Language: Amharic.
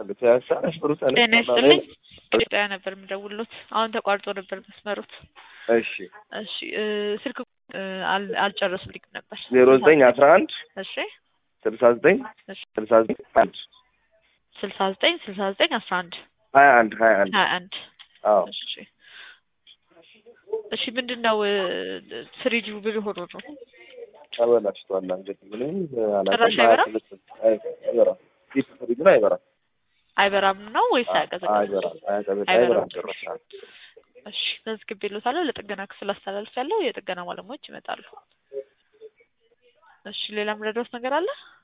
ፒያሳ ነሽሩ ጤና ይስጥልኝ። ኢትዮጵያ ነበር የምደውልሎት። አሁን ተቋርጦ ነበር መስመሩት። እሺ እሺ እ ስልክ እ አል- አልጨረሱልኝም ነበር። ዜሮ ዘጠኝ አስራ አንድ እሺ ስልሳ ዘጠኝ እሺ ስልሳ ዘጠኝ አንድ ስልሳ ዘጠኝ ስልሳ ዘጠኝ አስራ አንድ ሀያ አንድ ሀያ አንድ ሀያ አንድ አዎ እሺ እሺ ምንድን ነው እ ፍሪጁ ብል ሆኖ ነው? ተበላሽቷል። እንግዲህ ምንም ጭራሽ አይበራም? አይበራም። ዲፕ ፍሪጅ አይበራም። አይበራም ነው ወይስ አያቀዘቅዝም? አይበራም። አያቀዘቅዝም። አይበራም አይበራም ጭራሽ። ጭራሽ። እሺ መዝግቤልዎታለሁ። ለጥገና ክፍል አስተላልፍ ያለው የጥገና ባለሙያዎች ይመጣሉ። እሺ ሌላ ምረዳውት ነገር አለ?